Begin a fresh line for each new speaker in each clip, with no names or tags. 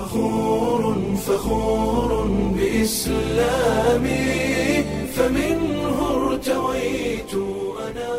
فخور فخور بإسلامي فمنه ارتويت أنا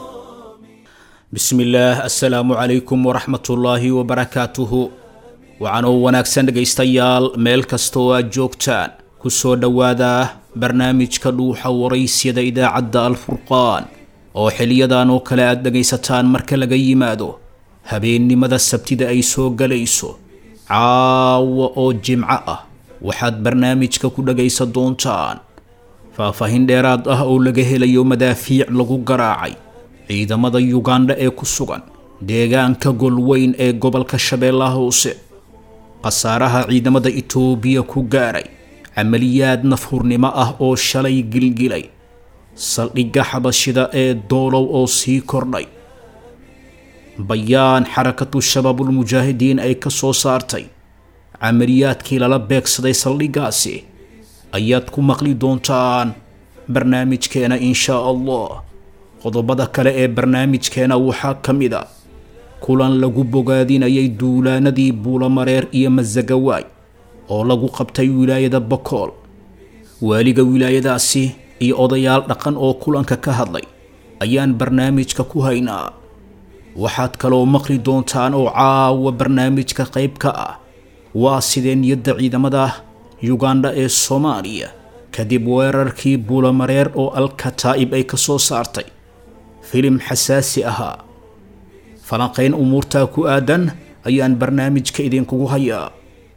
bismi illaah assalaamu calaykum waraxmatullaahi wabarakaatuhu waxaanoo wanaagsan dhegaystayaal meel kasta oo aad joogtaan ku soo dhowaada barnaamijka dhuuxa waraysyada idaacadda alfurqaan oo xiliyadan oo kale aad dhegaysataan marka laga yimaado habeennimada sabtida ay soo galayso caawa oo jimco ah waxaad barnaamijka ku dhagaysan doontaan faahfaahin dheeraad ah oo laga helayo madaafiic lagu garaacay ciidamada yugandha ee ku sugan deegaanka golweyn ee gobolka shabeellaha hoose khasaaraha ciidamada itoobiya ku gaaray camaliyaad nafhurnimo ah oo shalay gilgilay saldhigga xabashida ee doolow oo sii kordhay bayaan xarakatu shabaabulmujaahidiin ay ka soo saartay camaliyaadkii lala beegsaday saldhiggaasi ayaad ku maqli doontaan barnaamijkeena inshaa allah qodobada kale ee barnaamijkeena waxaa ka mid a kulan lagu bogaadinayay duulaanadii buulamareer iyo masagawaay oo lagu qabtay wilaayada bokool waaliga wilaayadaasi iyo odayaal dhaqan oo kulanka ka hadlay ayaan barnaamijka ku haynaa waxaad kaloo maqli doontaan oo caawa barnaamijka qayb ka ah waa sidee niyadda ciidamada yugandha ee soomaaliya kadib weerarkii buulamareer oo alkataa'ib ay ka soo saartay filim xasaasi ahaa falanqayn umuurtaa ku aadan ayaan barnaamijka idinkugu hayaa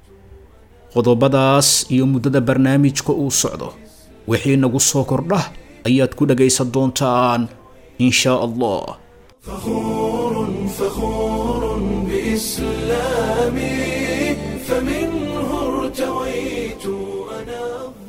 qodobadaas iyo muddada barnaamijka uu socdo wixii nagu soo kordha ayaad ku dhagaysan doontaan in shaa allah
فخور فخور بإسلامي فمنه ارتويت أنا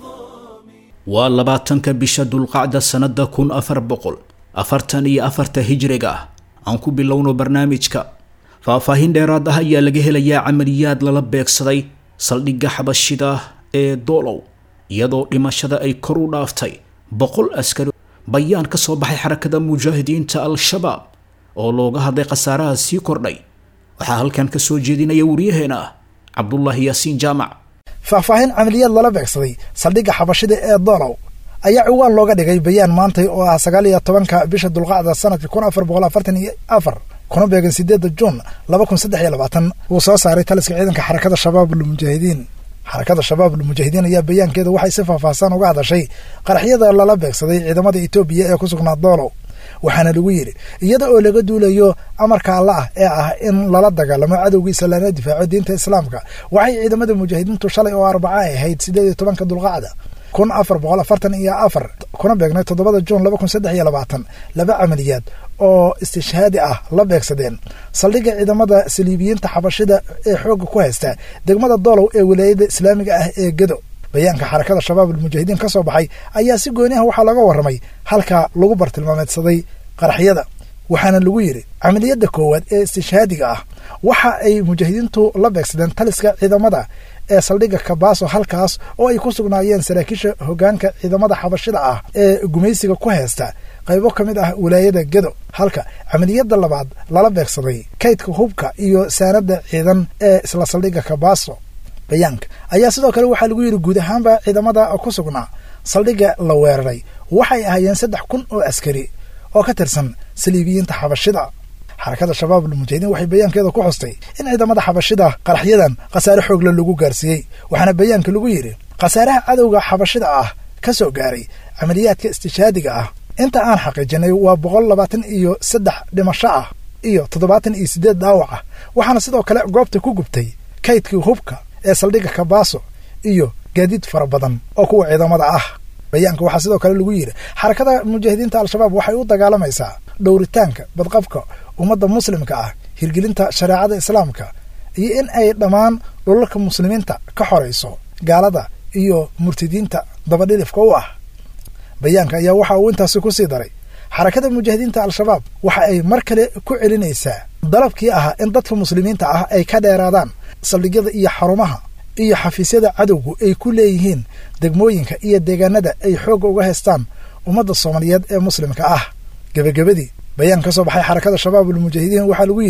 waa labaatanka bisha dulqacda sannada kun afar boqol afartan iyo afarta hijriga ah aan ku bilowno barnaamijka faahfaahin dheeraad ah ayaa laga helayaa camaliyaad lala beegsaday saldhigga xabashida ee doolow iyadoo dhimashada ay kor u dhaaftay boqol askari bayaan ka soo baxay xarakada mujaahidiinta al-shabaab oo looga hadlay khasaaraha sii kordhay waxaa halkan ka soo jeedinaya waryaheena cabdulaahi yaasiin jaamac
faahfaahin camaliyaad lala beegsaday saldhigga xabashida ee doolow ayaa ciwaan looga dhigay bayaan maantay oo ah sagaal iyo tobanka bisha dulqacda sanadka kun afar boqol afartan iyo afar kuna beegan sideedda juun laba kun saddex iyo labaatan wuu soo saaray taliska ciidanka xarakada shabaabulmujaahidiin xarakada shabaabulmujaahidiin ayaa bayaankeeda waxay si faahfaahsan uga hadashay qaraxyada lala beegsaday ciidamada etoobiya ee ku sugnaa doolow waxaana lagu yidhi iyada oo laga duulayo amarka alla ah ee ah in lala dagaalamo cadowgiisa lana difaaco diinta islaamka waxay ciidamada mujaahidiintu shalay oo arbaca ay ahayd sideed iyo tobanka dulqacda kun afar boqol afartan iyo afar kuna beegnay toddobada juun laba kun saddex iyo labaatan laba camaliyaad oo istishhaadi ah la beegsadeen saldhigga ciidamada saliibiyiinta xabashida ee xoogga ku haysta degmada doolow ee wilaayada islaamiga ah ee gedo bayaanka xarakada shabaabulmujaahidiin ka soo baxay ayaa si gooni ah waxaa laga warramay halka lagu bartilmaameedsaday qaraxyada waxaana lagu yidhi camaliyadda koowaad ee istishhaadiga ah waxa ay mujaahidiintu la beegsadeen taliska ciidamada ee saldhigga kabaaso halkaas oo ay ku sugnaayeen saraakiisha hoggaanka ciidamada xabashida ah ee gumaysiga ku haysta qaybo ka mid ah wilaayada gedo halka camaliyadda labaad lala beegsaday kaydka hubka iyo saanadda ciidan ee isla saldhigga kabaaso bayaanka ayaa sidoo kale waxaa lagu yidhi guud ahaanba ciidamada ku sugnaa saldhigga la weeraray waxay ahaayeen saddex kun oo askari oo ka tirsan saliibiyiinta xabashida xarakada shabaabulmujaahidiin waxay bayaankeeda ku xustay in ciidamada xabashida qaraxyadan khasaare xoogle lagu gaarsiiyey waxaana bayaanka lagu yidhi khasaaraha cadowga xabashida ah ka soo gaaray camaliyaadka istishhaadiga ah inta aan xaqiijinay waa boqol labaatan iyo saddex dhimasho ah iyo toddobaatan iyo siddeed dhaawac ah waxaana sidoo kale goobta ku gubtay kaydkii hubka ee saldhigga kabaaso iyo gaadiid fara badan oo kuwa ciidamada ah bayaanka waxaa sidoo kale lagu yidhi xarakada mujaahidiinta al-shabaab waxay u dagaalamaysaa dhowritaanka badqabka ummadda muslimka ah hirgelinta shareecada islaamka iyo in ay dhammaan dhulalka muslimiinta ka xorayso gaalada iyo murtidiinta dabadhilifka u ah bayaanka ayaa waxa uu intaasi ku sii daray xarakada mujaahidiinta al-shabaab waxa ay mar kale ku celinaysaa dalabkii ahaa in dadka muslimiinta ah ay ka dheeraadaan saldhigyada iyo xarumaha iyo xafiisyada cadowgu ay ku leeyihiin degmooyinka iyo deegaanada ay xoogga uga haystaan ummadda soomaaliyeed ee muslimka ah gebagabadii bayaan ka soo baxay xarakada shabaabulmujaahidiin waxaa lagu yidhi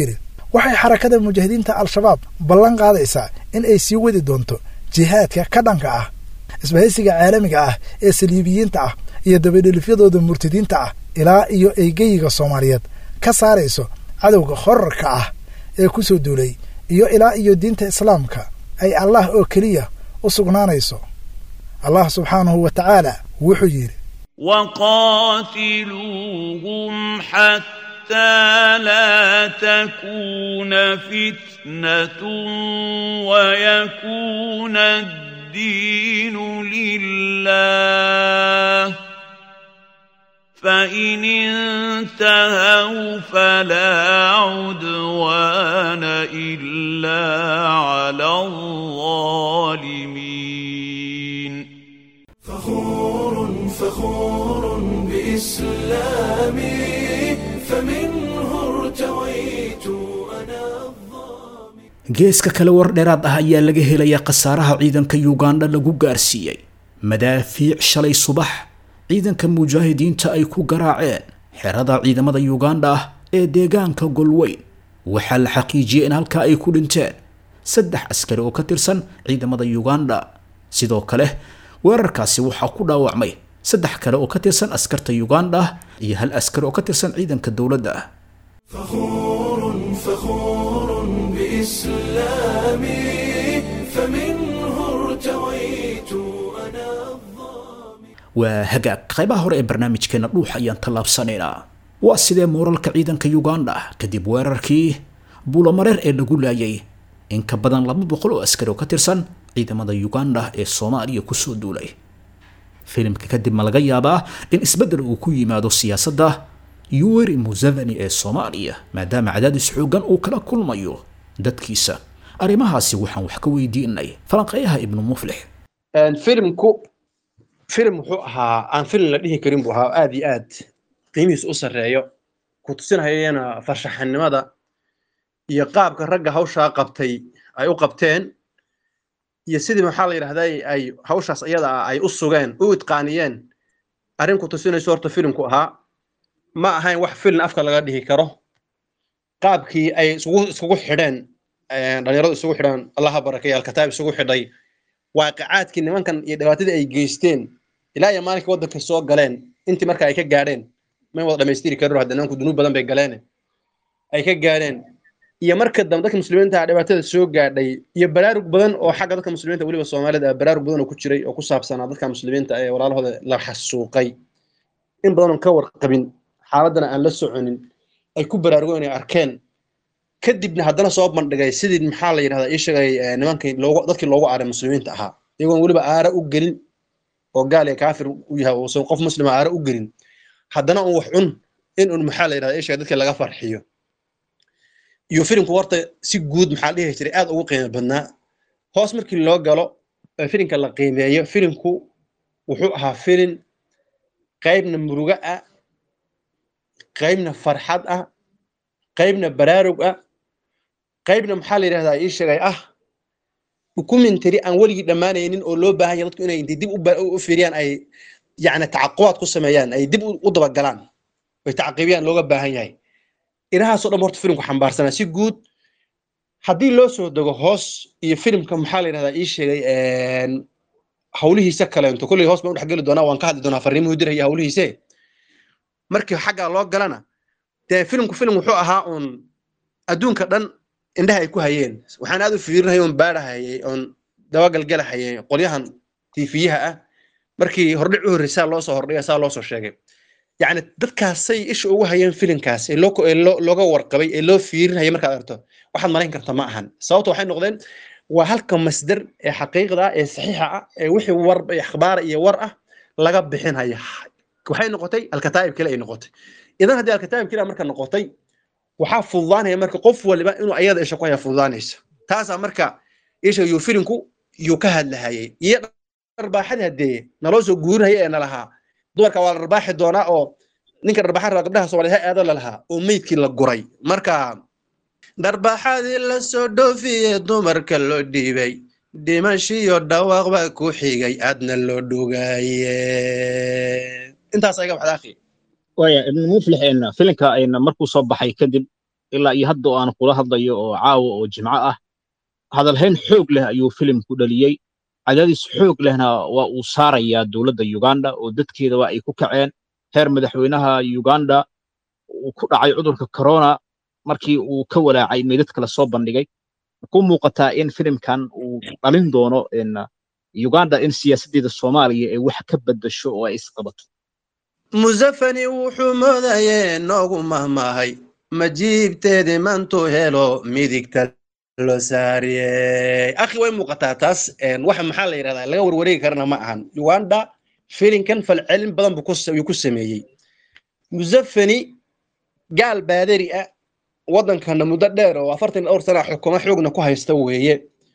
waxay xarakada mujaahidiinta al-shabaab ballan qaadaysaa in ay sii wadi doonto jihaadka ka dhanka ah isbahaysiga caalamiga ah ee saliibiyiinta ah iyo dabadhelifyadooda murtadiinta ah ilaa iyo ay geyiga soomaaliyeed ka saarayso cadowga horarka ah ee ku soo duulay iyo ilaa iyo diinta islaamka ay allah oo keliya u sugnaanayso allah subxaanahu wa tacaala wuxuu yidhi
وقاتلوهم حتى لا تكون فتنة ويكون الدين لله فإن انتهوا فلا عدوان إلا على الظالمين
فخور فخور بإسلامي فمنه ارتويت أنا الظامي
geeska kale war dheeraad ah ayaa laga helayaa khasaaraha ciidanka yugandha lagu gaarsiiyey madaafiic shalay subax ciidanka mujaahidiinta ay ku garaaceen xerada ciidamada yugandha ah ee deegaanka golweyn waxaa la xaqiijiyey in halkaa ay ku dhinteen saddex askari oo ka tirsan ciidamada yugandha sidoo kale weerarkaasi waxaa ku dhaawacmay saddex kale oo ka tirsan askarta yugandha iyo hal askari oo ka tirsan ciidanka dowladda
فخور فخور بإسلامي فمنه ارتويت أنا الظامي
waa hagaag qaybaha hore ee barnaamijkeena dhuux ayaan tallaabsanaynaa waa sidee mooralka ciidanka yugandha kadib weerarkii buulamareer ee lagu laayay in ka badan laba boqol oo askari oo ka tirsan ciidamada yugandha ee soomaaliya kusoo duulay filimka kadib ma laga yaabaa in isbeddel uu ku yimaado siyaasadda yuweri museveni ee soomaaliya maadaama cadaadis xooggan uu kala kulmayo dadkiisa arrimahaasi waxaan wax ka weydiinay falanqeeyaha ibnu muflix
filimku filim wuxuu ahaa aan filim la dhihi karin buu ahaa aad iyo aad qiimihiis u sarreeyo ku tusinayana farshaxanimada iyo qaabka ragga hawshaa qabtay ay u qabteen iyo sidii maxaa la yidhahdaa ay hawshaas iyada ah ay u sugeen u itqaaniyeen arrin ku tusinayso horta filimku ahaa ma ahayn wax filin afka laga dhihi karo qaabkii ay isugu isugu xidheen dhalinyaradu isugu xidheen allaha barakeeya alkataab isugu xidhay waaqicaadkii nimankan iyo dhibaatadii ay geysteen ilaa iyo maalinkii waddanka soo galeen intii marka ay ka gaadheen may wada dhamaystiri karin hadda nimanku dunuub badan bay galeen ay ka gaadheen iyo marka dambe dadka muslimiinta ah dhibaatada soo gaadhay iyo baraarug badan oo xagga dadka muslimiinta weliba soomaalida ah baraarug badan oo ku jiray oo ku saabsanaa dadka muslimiinta ee walaalahooda la xasuuqay in badan oon ka warqabin xaaladana aan la soconin ay ku baraarugo inay arkeen kadibna haddana soo bandhigay sidii maxaa la yidhahdaa ii sheegay nimankii loogu dadkii loogu aaray muslimiinta ahaa iyagoon weliba aara u gelin oo gaal iyo kaafir u yahay uusan qof muslima aara u gelin haddana un wax cun in un maxaa la yidhahdaa ii sheegay dadkii laga farxiyo iyo filimku horta si guud maxaa dhihi jiray aad ugu qiimo badnaa hoos markii loo galo ee filimka la qiimeeyo filimku wuxuu ahaa filim qaybna murugo ah qaybna farxad ah qaybna baraarug ah qaybna maxaa la yidhahdaa ii sheegay ah ukumentary aan weligii dhammaanaynin oo loo baahan yahay dadku inay intay dib u fiiriyaan ay yacni tacaqubaad ku sameeyaan ay dib u dabagalaan ay tacqiibiyaan looga baahan yahay inahaasoo dhan horta filimku xambaarsanaa si guud haddii loo soo dego hoos iyo filimka maxaa la yidhahdaa ii sheegay hawlihiisa kaleento kolley hoos baan u dhexgeli doonaa waan ka hadli doonaa farriimuhu diraya hawlihiise markii xaggaa loo galana dee filimku filim wuxuu ahaa uun adduunka dhan indhaha ay ku hayeen waxaan aad u fiirinayay oon baadhahayay oon dabagalgelahayay qolyahan tiifiyaha ah markii hordhic u horreysaa loo soo hordhiga saa loo soo sheegay yacni dadkaasay isha ugu hayeen filimkaas ee loo ee loo looga warqabay ee loo fiirinayay markaad aragto waxaad malayn karta ma ahan sababta waxay noqdeen waa halka masdar ee xaqiiqda ah ee saxiixa ah ee wixii war akhbaara iyo war ah laga bixinaya waxay noqotay alkataa'ib kale ay noqotay idan haddii alkataa'ib kale marka noqotay waxaa fududaanaya marka qof waliba inuu ayada isha ku haya fududaanaysa taasaa marka isha yuu filinku yuu ka hadlahayay iyo dharbaaxadii haddee naloo soo guurinaya ee nalahaa dumarka waa la dharbaaxi doonaa oo ninka dharbaaxa raba gabdhaha soomaaliya ha aado lalahaa oo meydkii la guray marka dharbaaxadii la soo dhoofiye dumarka loo dhiibay dhimashiyo dhawaaq baa ku xigay aadna loo dhugaaye intaas ayaga waxda akhi
waya ibn muflix filinka markuu soo baxay kadib ilaa iyo hadda oo aan kula hadlayo oo caawa oo jimco ah hadalhayn xoog leh ayuu filimku dhaliyey cadaadis xoog lehna waa uu saarayaa dowladda uganda oo dadkeeda waa ay ku kaceen heer madaxweynaha uganda uu ku dhacay cudurka corona markii uu ka walaacay meydadka lasoo bandhigay ku muuqataa in filimkan uu dhalin doono uganda in siyaasaddeeda soomaaliya ay wax ka beddasho oo ay isqabato
musafani wuxuu moodayee noogu mahmaahay majiibteedii mantuu helo midigta loo saariyey akhi way muuqataa taas waxa maxaa la yidhahdaa laga warwareegi karana ma ahan uganda filinkan falcelin badan buu ku sameeyey musafani gaal baadari ah waddankana muddo dheer oo afartan dhowr sana xukumo xoogna ku haysta weeye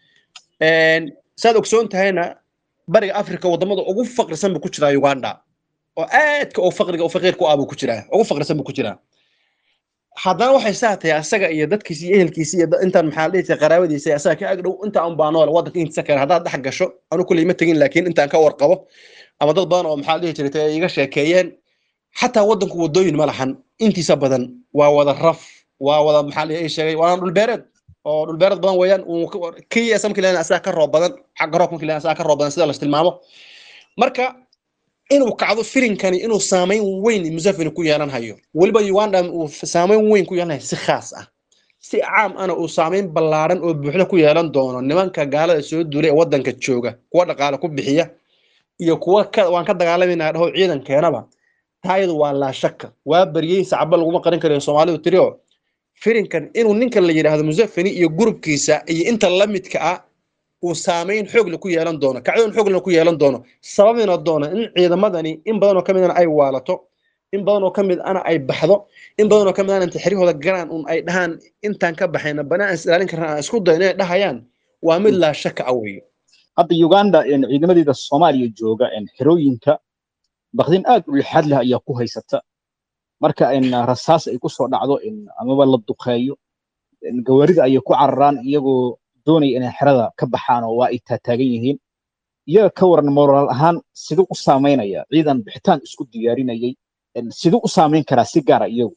saad ogsoon tahayna bariga africa waddamada ugu faqrisan buu ku jiraa uganda oo aadka oo faqriga oo faqiirku ah buu ku jiraa ugu faqrisan buu ku jiraa haddana waxay saa tahay asaga iyo dadkiisa iyo ehelkiisa iyo intaan maxaa dhihi jiray qaraabadiisa asaga ka agdhow inta aan baa nool waddanka intiisa kale haddaad dhex gasho anu kuley ma tegin laakiin intaan ka warqabo ama dad badan oo maxaa dhihi jiray ay iga sheekeeyeen xataa waddanku waddooyin ma lahan intiisa badan waa wada raf waa wada maxaa dhihi sheegay waana dhulbeereed oo dhulbeereed badan weeyaan kii asamki leena asaga ka roob badan xagga roobka leena asaga ka roob badan sida la tilmaamo marka inuu kacdo filinkani inuu saamayn weyn musafini ku yeelan hayo weliba uganda uu saamayn weyn ku yeelanayo si khaas ah si caam ana uu saamayn ballaaran oo buuxda ku yeelan doono nimanka gaalada soo duulay ee waddanka jooga kuwa dhaqaale ku bixiya iyo kuwa waan ka dagaalamayna dhaho ciidankeenaba taayadu waa laa shaka waa baryey sacaba laguma qarin karayo soomaalidu tiri oo filinkan inuu ninkan la yidhaahdo musafini iyo gurubkiisa iyo inta la midka ah uu saamayn xoogle ku yeelan doono kacdoon xooglena ku yeelan doono sababina doono in ciidamadani in badan oo ka midana ay waalato in badan oo ka mid ana ay baxdo in badan oo ka mid ana inta xeryahooda galaan un ay dhahaan intaan ka baxayna banaan is ilaalin karna aan isku dayo inay dhahayaan waa mid laa shaka ah weeye
hadda uganda ciidamadeeda soomaaliya jooga xerooyinka bakdin aad u lixaad leh ayaa ku haysata marka rasaas ay ku soo dhacdo amaba la duqeeyo gawaarida ayay ku cararaan iyagoo doonaya inay xerada ka baxaan oo waa ay taataagan yihiin iyaga ka waran moraal ahaan siduu u saamaynaya ciidan bixitaan isku diyaarinayay siduu u saamayn karaa si gaara iyagu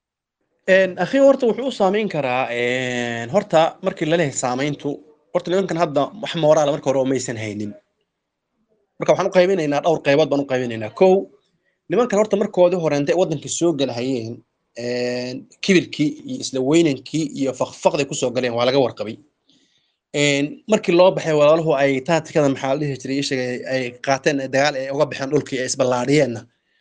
akhi horta wuxuu u saamayn karaa horta markii laleeyahay saamayntu horta nimankan hadda wax moraala marka hore oo maysan haynin marka waxaan u qaybinaynaa dhowr qaybood baan u qaybinaynaa kow nimankan horta markoodii horeente waddanka soo galahayeen kibirkii iyo isla weynankii iyo fakfaqday kusoo galeen waa laga warqabay markii loo baxay walaaluhu ay taatikada maxaa la dhihi jiray ishaga ay qaateen dagaal ay uga baxeen dhulkii ay isballaadhiyeenna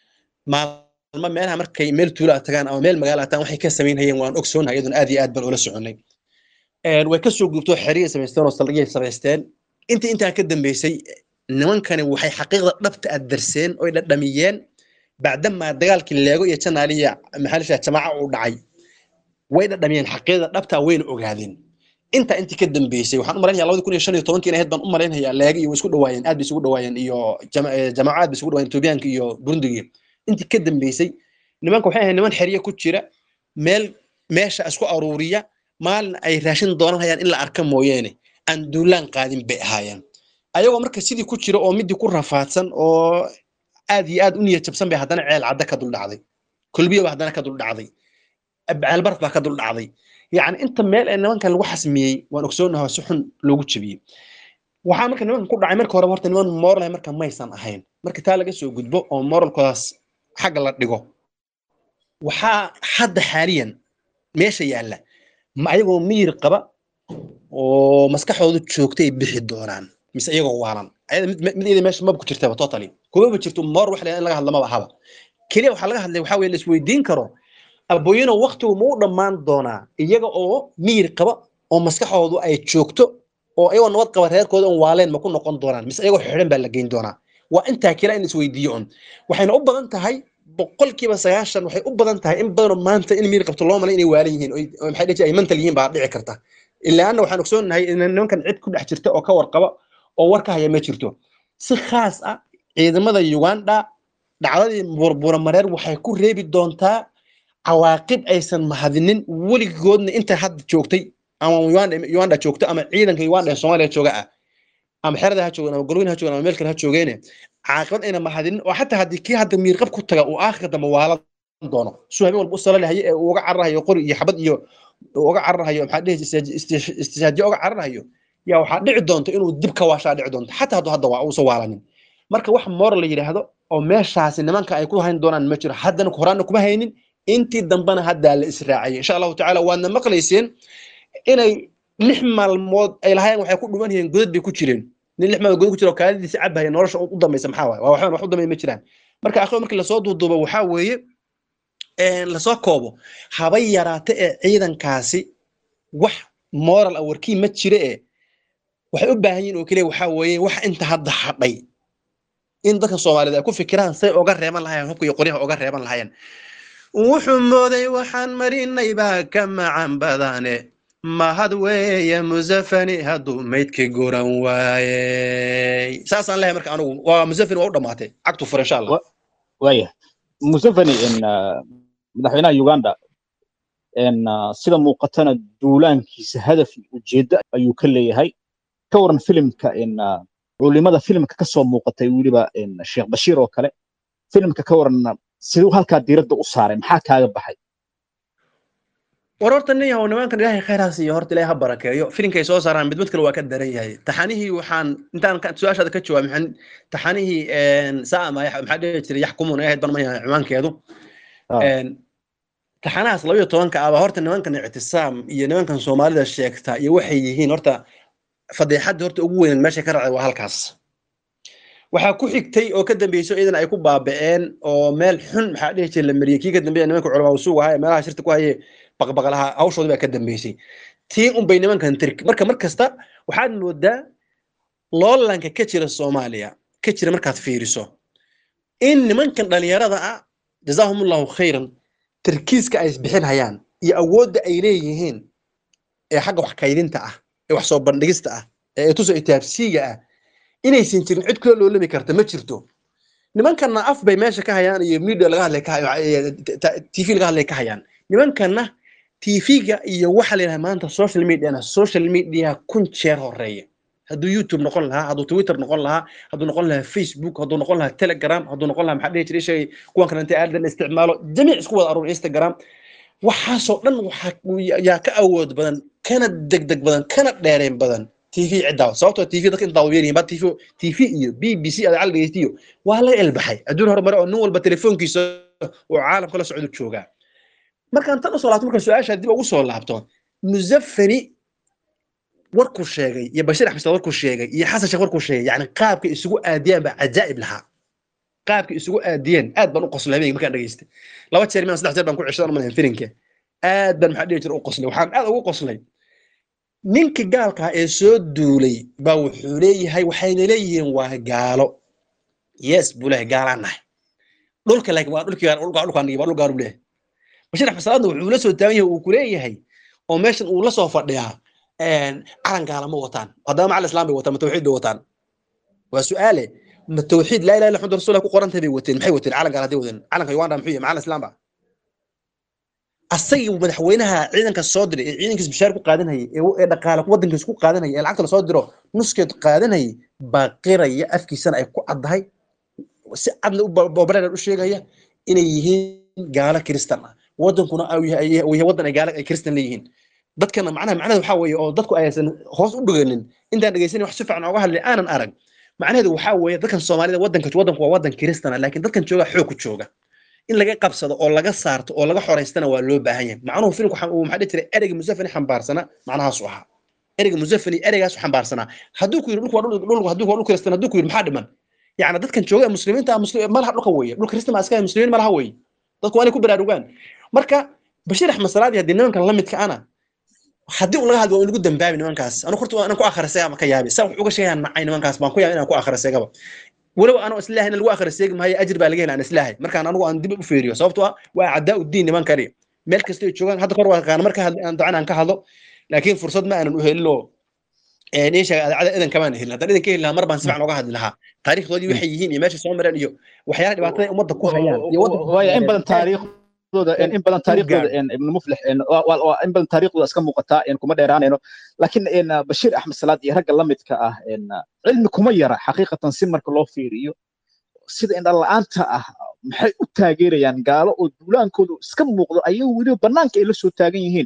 maalmo meelaha markay meel tuula tagaan ama meel magaala tagaan waxay ka samaynayeen waan ogsoonahay iyaduna aad iyo aad baan ula soconnay way ka soo gubtoo xeriyay samaysteen oo saldhigyay samaysteen intii intaa ka dambeysay nimankani waxay xaqiiqda dhabta aad darseen oy dhadhamiyeen bacdamaa dagaalkii leego iyo janaaliya maxaalisha jamaaca uu dhacay way dhadhamiyeen xaqiiqda dhabta wayna ogaadeen intaa intii ka dambeysay waxaan u malaynayaa labadi kun iyo shan iyo tobankii ahayd baan u malaynayaa leegi iyo way isku dhawaayeen aad bay isugu dhawaayeen iyo jamaacaad bay isugu dhawaayeen etoobiyaanka iyo burundigii intii ka dambeysay nimanka waxay ahayd niman xerye ku jira meel meesha isku aruuriya maalin ay raashin doonanayaan in la arka mooyeene aan duulaan qaadin bay ahaayeen ayagoo marka sidii ku jira oo midii ku rafaadsan oo aad iyo aad u niyad jabsan bay haddana ceel cadda ka dul dhacday kulbiyaba haddana ka dul dhacday ceelbaraf baa ka dul dhacday yacni inta meel ee nimankan lagu xasmiyey waan ogsoonahay si xun loogu jebiyey waxaa marka nimankan ku dhacay marka horeba horta niman moral marka maysan ahayn marka taa laga soo gudbo oo moralkoodaas xagga la dhigo waxaa hadda xaaliyan meesha yaalla ma ayagoo miyir qaba oo maskaxdoodu joogta ay bixi doonaan mise iyagoo waalan mid iyada meesha maba ku jirtaba totally kumaba jirto moor wax in laga hadla maba haba keliya waxaa laga hadlay waxaa weye la isweydiin karo abooyino waktigu ma u dhammaan doonaa iyaga oo miyir qaba oo maskaxdoodu ay joogto oo iyagoo nabad qaba reerkooda on waaleen ma ku noqon doonaan mise iyagoo xidhan baa la geyn doonaa waa intaa kila in la isweydiiyo un waxayna u badan tahay boqolkiiba sagaashan waxay u badan tahay in badanoo maanta in miyir qabto loo malay inay waalan yihiin oo maxay dhihi ay mental yihiin baa dhici karta ilaana waxaan ogsoonahay in nimankan cid ku dhex jirta oo ka warqaba oo war ka haya ma jirto si khaas ah ciidamada uganda dhacdadii burbura mareer waxay ku reebi doontaa cawaaqib aysan mahadinin weligoodna inta hadda joogtay ama uganda joogto ama ciidanka uganda ee soomaaliya jooga ah ama xerada ha joogan ama golweyn ha joogan ama meel kale ha joogeene caaqibad ayna mahadinin oo xataa haddii kii hadda miirqab ku taga uu aakhirka dambe waalan doono suu habeen walba u salalahaye ee uu uga cararahayo qori iyo xabad iyo uga cararhayo maxaa dhihi istishaajiye uga cararhayo yaa waxaa dhici doonta inuu dib ka waashaa dhici doonta xataa hadduu hadda waa uusan waalanin marka wax moral la yidhaahdo oo meeshaasi nimanka ay ku hayn doonaan ma jiro haddana horaana kuma haynin intii dambena haddaa la israaciyay insha allahu tacaala waadna maqlayseen inay lix maalmood ay lahaayeen waxay ku dhuman yihiin godad bay ku jireen nin lix maalmood godad ku jira oo kaadidiisa cabhaya nolosha u dambaysa maxaa waaye waa waxbaan wax u dambeya ma jiraan marka akhiyo markii lasoo duuduubo waxaa weeye lasoo koobo haba yaraate ee ciidankaasi wax moral awarkii ma jire ee waxay u baahan yihin oo keliya waxaa weeye wax inta hadda hadhay in dadka soomaaliyeed ay ku fikiraan say oga reeban lahayeen hubka iyo qoryaha oga reeban lahayeen wuxuu mooday waxaan marinay baa ka macan badane mahad weeye musafani hadduu maydka goran waayey saasaan lehay marka anugu waa musafani waa u dhammaatay cagtu fur insha allah
waaya museveni madaxweynaha uganda sida muuqatana duulaankiisa hadaf iyo ujeeddo ayuu ka leeyahay ka waran filimka culimada filimka kasoo muuqatay weliba sheekh bashiir oo kale filimka ka waran siduu halkaa diiradda u saaray maxaa kaaga baxay
war horta nin yahow nimankan ilaahay khayraas iyo horta ilaahay ha barakeeyo filimkay soo saaraan mid mid kale waa ka daran yahay taxanihii waxaan intaan su-aashaada ka jawaab maxaan taxanihii saama maxaa dhihi jiray yaxkumuun ay ahayd ban mayahay ciwaankeedu taxanahaas labayo tobanka aba horta nimankan ictisaam iyo nimankan soomaalida sheegta iyo waxay yihiin horta fadeexadda horta ugu weynan meesha ka raacday waa halkaas waxaa ku xigtay oo ka dambeysay iyadan ay ku baaba'een oo meel xun maxaa dhihi jiray la mariyey kii ka dambeeya nimanka culamaa usuug ahaa ee meelaha shirta ku haye baqbaqlaha hawshoodii baa ka dambeysay tii unbay nimankan tirik marka mar kasta waxaad moodaa loolanka ka jira soomaaliya ka jira markaad fiiriso in nimankan dhalinyarada ah jazaahumullahu khayran tarkiiska ay isbixinhayaan iyo awoodda ay leeyihiin ee xagga wax kaydinta ah ee wax soo bandhigista ah ee tuso itaabsiiga ah inaysan jirin cid kula loolami karta ma jirto nimankanna af bay meesha ka hayaan iyo media laga hadlay ka tv laga hadlay ka hayaan nimankanna tv-ga iyo waxa la yidhaha maanta social mediana social media kun jeer horeeya hadduu youtube noqon lahaa hadduu twitter noqon lahaa hadduu noqon lahaa facebook hadduu noqon lahaa telegram hadduu noqon lahaa maxaa dhihi jiray shay kuwan kale intay aadan isticmaalo jamiic isku wada aruur instagram waxaasoo dhan waxaa yaa ka awood badan kana degdeg badan kana dheereen badan tv ciddaa sababtoo tv dadka intaa weyn yihiin ba tv tv iyo b b c ada dhegeystiyo waa laga elbaxay adduun horumare oo nin walba telefoonkiisa oo caalamka la socdo joogaa markaan tan usoo laabto marka su-aasha dib ugu soo laabto musafani warkuu sheegay iyo bashir axmed warkuu sheegay iyo xasan sheekh warkuu sheegay yani qaabka isugu aadiyaan baa cajaa'ib lahaa qaabka isugu aadiyeen aad baan u qoslay habeenkii markaan dhageystay laba jeer miyan saddex jeer baan ku ceshadan umalayn filinka aad baan maxaa dhihi jira u qoslay waxaan aad ugu qoslay ninka gaalkaa ee soo duulay baa wuxuu leeyahay waxayna leeyihiin waa gaalo yes buu leeyahay gaalaan nahay dhulka laakiin waa dhulkii dhulkaan waa dhul gaaruu leeyahay bashir axmed salaadna wuxuu la soo taagan yahay uu ku leeyahay oo meeshan uu la soo fadhiyaa calan gaala ma wataan haddaba macal islam bay wataan ma tawxiid bay wataan waa su-aale ma tawxiid laa ilaha illa xamdu rasulah ku qorantahay bay wateen maxay wateen calan gaala hadday wateen calanka uganda muxuu yahay macal islam ba asagii madaxweynaha ciidanka soo diray ee ciidankiis bishaar ku qaadanayay ee dhaqaale wadankiis ku qaadanayay ee lacagta lasoo diro nuskeed qaadanayay baa qiraya afkiisana ay ku caddahay si cadna bobareer u sheegaya inay yihiin gaalo kiristan ah wadankuna yahay wadan ay gaalo ay kiristan leeyihiin dadkana macnaha macnaheedu waxaa weeye oo dadku aysan hoos u dhiganin intaan dhegeysanin wax si fiican ooga hadlay aanan arag macnaheedu waxaa weeye dadkan soomaalida wadanka wadanku waa wadan kiristana laakiin dadkan jooga xoog ku jooga in laga qabsado oo laga saarto oo laga xoraystana waa loo baahan yahay macnuhu filmku uu maxaa dhihi jiray ereyga musafani xambaarsana macnahaasu ahaa ereyga musafani ereygaasu xambaarsanaa hadduu ku yidhi dhulku waa dhul hadduu waa dhul kiristan hadduu ku yidhi maxaa dhiman yacni dadkan jooga muslimiinta ma laha dhulka weeye dhul kiristan baa iska muslimiin ma laha weeye dadku waa inay ku baraarugaan marka bashiir axmed salaadi haddii nimankan la midka ana haddii uu laga hadlo waa in lagu dambaabi nimankaas anu horta inaan ku akhrisay ama ka yaabi saa wax uga sheegaan nacay nimankaas baan ku yaabay inaan ku akhrisaygaba walow anoo islaahay in lagu akhriseegi maayo ajir baa laga hela aan islaahay markaan anigu aan dib u fiiriyo sababtoo ah waa cadaa udiin nimankani meel kasta ay joogaan hadda kor waa aqaan marka aan dacan aan ka hadlo laakiin fursad ma aanan u helin oo niisha adacada idan kamaan helin haddaan idan ka heli lahaa mar baan si fiican uga hadli lahaa taariikhdoodii waxay yihiin iyo meesha soo mareen iyo waxyaala dhibaatada ummadda ku hayaan iyo
waaya in badan taariikh in badan taariikhdooda ibn muflix in badan taariikhdooda iska muuqataa kuma dheeraanayno laakiin bashiir axmed salaad iyo ragga la midka ah cilmi kuma yara xaqiiqatan si marka loo fiiriyo sida indhan la'aanta ah maxay u taageerayaan gaalo oo duulaankoodu iska muuqdo ayagu weliba bannaanka ay la soo taagan yihiin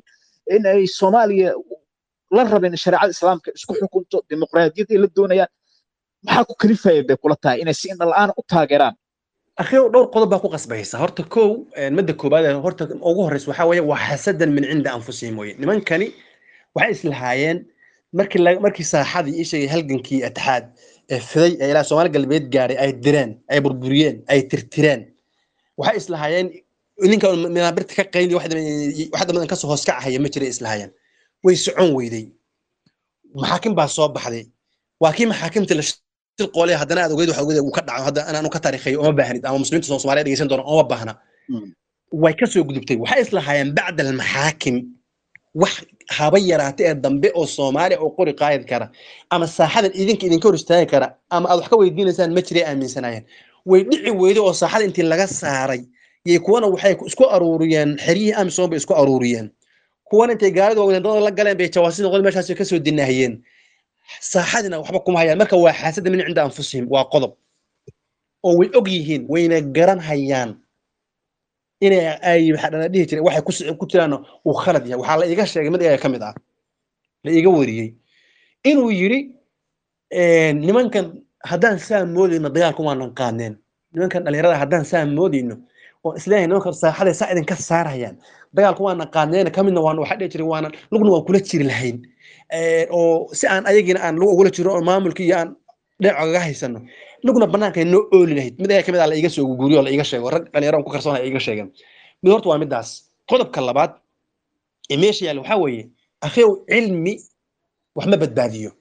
in ay soomaaliya la rabeen shareecada islaamka isku xukunto dimuqraadiyad ay la doonayaan maxaa ku kalifaya bay kula tahay inay si indha la'aan u taageeraan
akhiyo dhowr qodob baa ku qasbaysa horta kow madda koobaad ee horta ugu horreysa waxaa weeye waa xasadan min cinda anfusihim weye nimankani waxay islahaayeen markii la- markii saaxadii ii sheegay halgankii atixaad ee fiday ee ilaa soomaali galbeed gaadhay ay direen ay burburiyeen ay tirtireen waxay islahaayeen ninka minaabirta ka qayli wax damadan kasoo hoos ka ahaya ma jiray islahaayeen way socon weyday maxaakim baa soo baxday waa kii maxaakimta la shirqoolay haddana aad ogeyd waxa ogeyd uu ka dhaco hadda inaanu ka taariikhayo uma baahnid ama muslimiinta soo soomaaliya dhegeysan doona uma baahna
Mm.
way ka soo gudubtay waxay islahaayeen bacda almaxaakim wax haba yaraate ee dambe oo soomaaliya oo qori qaadi kara ama saaxadan idinka idinka hor istaagi kara ama aad wax ka weydiinaysaan ma jiray aaminsanaayeen way dhici weyday oo saaxada intii laga saaray yay kuwana waxay isku aruuriyeen xeryihii amisom bay isku aruuriyeen kuwana intay gaalida wadandada la galeen bay jawaasi noqdeen meeshaas kasoo dinaahiyeen saaxadina waxba kuma hayaan marka waa xaasada min cinda anfusihim waa qodob oo way og yihiin wayna garan hayaan inay ay waxaa dhana dhihi jiray waxay ku s- ku jiraan uu khalad yahay waxaa la iiga sheegay mid iyaga ka mid ah la iiga wariyey inuu yidhi nimankan haddaan saa moodayno dagaalku waanan qaadneen nimankan dhalinyarada haddaan saa moodayno oo isleeyahay nimankan saaxaday saa idinka saarayaan dagaalku waanan qaadneen ka midna waan waxaa dhihi jiray waanan lugna waan kula jiri lahayn Eh, oo si aan ayagiina aan lug ugula jiro oo maamulkii iyo aan dhinac ogaga haysano lugna banaanka noo ooli lahayd mid ayaa kamid ah la iga soo guguriyo oo la iga sheego rag dhalinyaro aan ku kalsoonaya iga sheegeen mid horta waa midaas qodobka labaad ee meesha yaalla waxaa weeye akhiyow cilmi wax ma badbaadiyo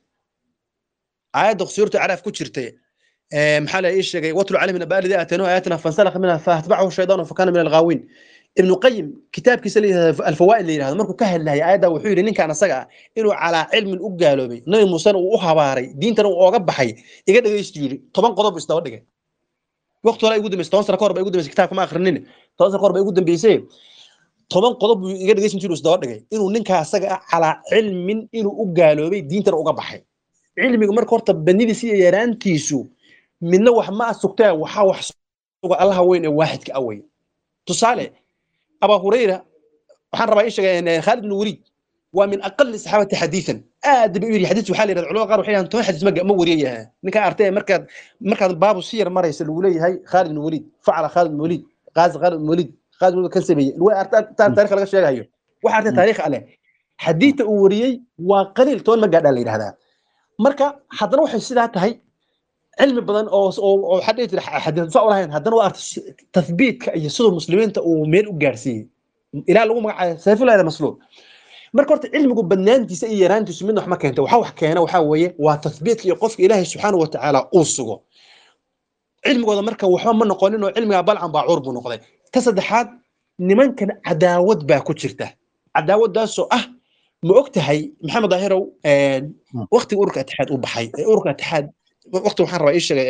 aayadda suurta caraaf ku jirtay eh, maxaa la ii sheegay watlu calayhim nabaa alladii aataynahu aayatina fansalakha minha faatbacahu shaydaanu fakana min alghaawiin ibnu qayim kitaabkiisa la yidhahdo alfawaa'id la yidhahdo markuu ka hadlayay aayadda wuxuu yidhi ninkaan asaga ah inuu calaa cilmin u gaaloobay nabi muusena uu u habaaray diintana uu ooga baxay iga dhegaystu yidhi toban qodob buu isdaba dhigay waqti hore ay ugu dambeysay toban sano ka hor ba igu dambeysay kitaabka ma akhrinin toban sano ka hor ba igu dambeysay toban qodob buu iga dhegaysan jiru isdaba dhigay inuu ninka asaga ah calaa cilmin inuu u gaaloobay diintana uga baxay cilmigu marka horta banidiisa iyo yaraantiisu midna wax ma asugtee waxaa wax suga allaha weyn ee waaxidka awey tusaale abaa hurayra waxaan rabaa ii sheegay khaalid ibn waliid waa min aqali saxaabati xadiisan aad bay u yiri xadiis waxaa la yidhahda culamada qaar waxay yidhahdaan toban xadiis ma ma wariyaya ninkaa artay markaad markaad baabu si yar maraysa lagu leeyahay khaalid ibn waliid facala khaalid ibn waliid qaazi khaalid ibn waliid khaalid ibn waliid kan sameeyey way artaan taariikh laga sheegayo waxa artay taariikh ale xadiita uu wariyey waa qaliil toban ma gaadhaa la yidhahdaa marka haddana waxay sidaa tahay cilmi badan oo oo oo waxaa dhihi jira xadiis saa ulahayn haddana waa artay tathbiitka iyo siduu muslimiinta uu meel u gaarsiiyey ilaa lagu magacaabo sayfullah masluul marka horta cilmigu badnaantiisa iyo yaraantiisu midna wax ma keenta waxa wax keena waxaa weeye waa tathbiitka iyo qofka ilaahay subxaanahu watacaala uu sugo cilmigooda marka waxba ma noqonin oo cilmiga balcan baacuur buu noqday ta saddexaad nimankan cadaawad baa ku jirta cadaawaddaasoo ah ma og tahay maxamed daahirow waktiga ururka atixaad uu baxay ee ururka atixaad wakti waxaan rabaa ii sheegay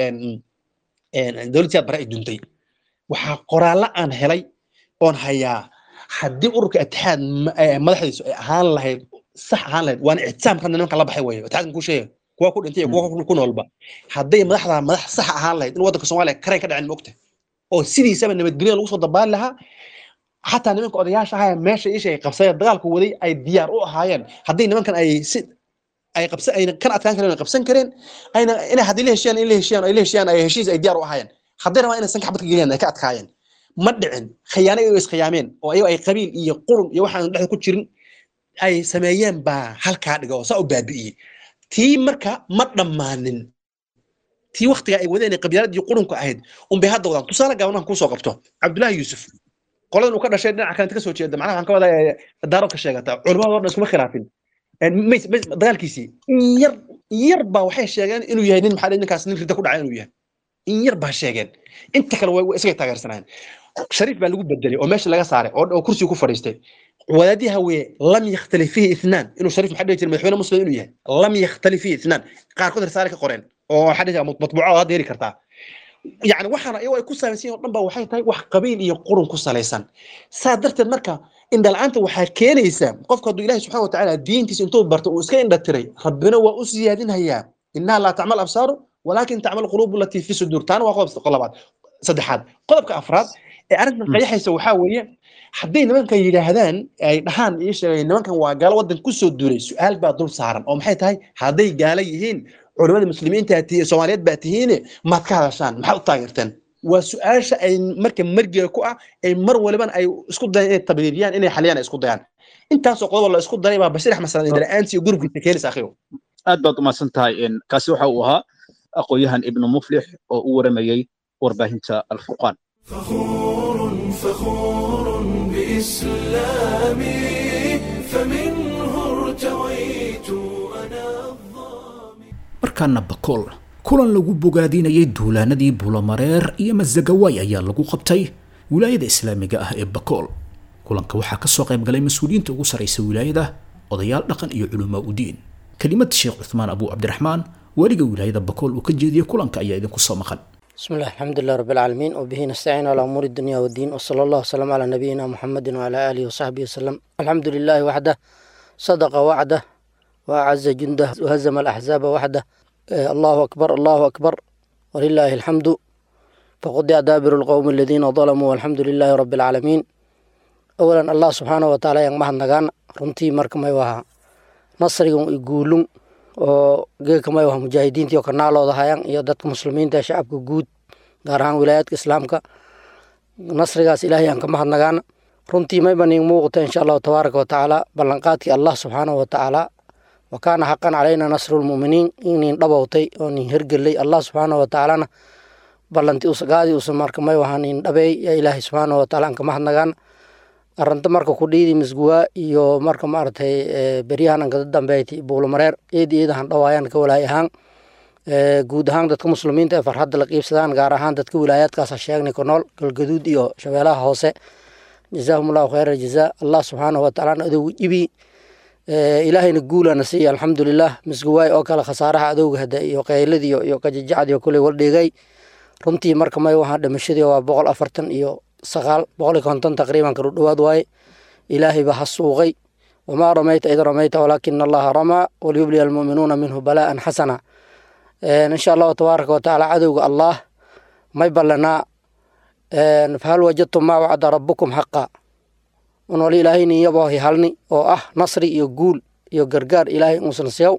dowlad siyaad bare ay duntay waxaa qoraallo aan helay oon hayaa haddii ururka atixaad madaxdiisu ay ahaan lahayd sax ahaan lahayd waana ictisaamka nimanka la baxay weeye atixaadkan kuu sheegay kuwa ku dhintay iyo kuwa ku noolba hadday madaxda madax sax ahaan lahayd in waddanka soomaaliya karayn ka dhacin ma ogtahay oo sidiisaba nabadgelyo lagu soo dabaali lahaa xataa nimanka odayaasha ahaya meesha isha ay qabsadeen dagaalku waday ay diyaar u ahaayeen haddii nimankan ay si ay qabsan ayna kan adkaan kareen ay qabsan kareen ayna inay haddii la heshiyaan in la heshiyaan ay la heshiyaan ay heshiis ay diyaar u ahaayeen hadday rabaan inay sanka xabad ka geliyaan ay ka adkaayeen ma dhicin khiyaano ay iskhiyaameen oo ayago ay qabiil iyo qurun iyo waxaan dhexda ku jirin ay sameeyeen baa halkaa dhiga oo saa u baabi'iyey tii marka ma dhammaanin tii waktiga ay wadeen ee qabyaaladii qurunka ahayd unbay hadda wadaan tusaale gaabanaan kuusoo qabto cabdullaahi yuusuf qoladan uu ka dhashay dhinaca kalenta ka soo jeeda macnaha waxaan ka wadaa daarood ka sheegata culimadoo dhan iskuma khilaafin dagaalkiisii in yar yar baa waxay sheegeen inuu yahay nin maxaa ninkaas nin rida ku dhacay inuu yahay in yar baa sheegeen inta kale way isagay taageersanayeen shariif baa lagu bedelay oo meesha laga saaray oo kursiga ku fadhiistay wadaadii hawiye lam yakhtalif fihi ithnaan inuu shariif maxaa dhihi jiray madaxweyne muslim inuu yahay lam yakhtalif fihi ithnaan qaarkood risaale ka qoreen oo waxaa dhihi matbuuco hadda heli kartaa yani waxaana iyagoo ay ku samaysan oo dhan ba waxay tahay wax qabiil iyo qurun ku salaysan saa darteed marka indhala'aanta waxaa keenaysa qofka hadduu ilahi subxana watacaala diintiisa intuu barto uu iska indha tiray rabbina waa u siyaadinhayaa innaha laa tacmal absaaru walaakin tacmal quluubu latii fi suduur taana waa qodob labaad saddexaad qodobka afraad ee arrintan qayaxaysa waxaa weeye hadday nimankan yidhaahdaan ay dhahaan ii sheegay nimankan waa gaalo waddan kusoo duulay su-aal baa dul saaran oo maxay tahay hadday gaalo yihiin culimada muslimiinta tihiin soomaaliyeed baa tihiine maad ka hadashaan maxaad u taageerteen waa su-aasha ay marka margiga ku ah ay mar walibana ay isku dayaan inay tabriiriyaan inay xaliyaan ay isku dayaan intaasoo qodob la isku daray baa bashir axmed sanad la-aantii iyo gurubkiisa keenaysa akhiyo
aad baad umahadsan tahay kaasi waxa uu ahaa aqoon-yahan ibnu muflix oo u waramayey warbaahinta alfurqaan
فخور فخور بإسلامي فمنه ارتويت أنا الظامي
markaana bakool kulan lagu bogaadinayay duulaanadii buulamareer iyo masagawaay ayaa lagu qabtay wilaayada islaamiga ah ee bakool kulanka waxaa kasoo qayb galay mas-uuliyiinta ugu sarraysa wilaayada odayaal dhaqan iyo culumaa udiin kelimad sheekh cuthmaan abu cabdiraxmaan weliga wilaayada bakool uu ka jeediyey kulanka ayaa idinku soo maqan
بسم الله الحمد لله رب العالمين وبه نستعين على أمور الدنيا والدين وصلى الله وسلم على نبينا محمد وعلى آله وصحبه وسلم الحمد لله وحده صدق وعده وأعز جنده وهزم الأحزاب وحده آه، الله أكبر الله أكبر ولله الحمد فقد دابر القوم الذين ظلموا والحمد لله رب العالمين أولا الله سبحانه وتعالى yang mahad nagaan runtii marka may waha nasrigan i guulun oo geedka may waha mujaahidiintii oo kanaalooda hayaan iyo dadka muslimiinta ee shacabka guud gaar ahaan wilaayaadka islaamka nasrigaas ilaahay aan ka mahad nagaana runtii mayba nin muuqata insha allahu tabaaraka watacaala ballanqaadkii allah subxaanahu watacaala wa kaana xaqan calayna nasru lmu'miniin inin dhabowtay oo nin hergelay allah subxaanahu watacaalana ballanti usagaadii usa marka may waha nin dhabeey yaa ilaahay subxaanahu watacaala aan ka mahad nagaana arrinta marka ku dhiidi misguwaa iyo marka maaragtay eh, beryahan aan kada dambeyti buulamareer eed eedahan dhawaayaan ka walaay ahaan Eh, guud ahaan dadka muslimiinta ee farxadda la qiibsadaan gaar ahaan dadka wilaayaadkaas ha sheegnay ku nool galgaduud iyo shabeelaha hoose jazaahum allahu khayra jazaa allah subxaanahu watacaalana adowga ibi Eh, ilaahayna guulana siiya alxamdulilah misguwaay oo kale khasaaraha adowga hada iyo qeyladiyo iyo qajajacdiyo kuley waldhigay runtii marka may wahaa dhimashadii waa boqol afartan iyo sagaal boqol iyo konton taqriiban karu dhowaad waaye ilaahay baa ha suuqay wamaa ramayta id ramayta walaakina allaha ramaa waliyubliya almu'minuuna minhu balaa'an xasana insha allahu tabaaraka watacaala cadowga allah may ballanaa fahal wajadtum maa wacda rabbukum xaqa un wali ilaahayni iyaboo halni oo ah nasri iyo guul iyo gargaar ilaahay uusan siyaw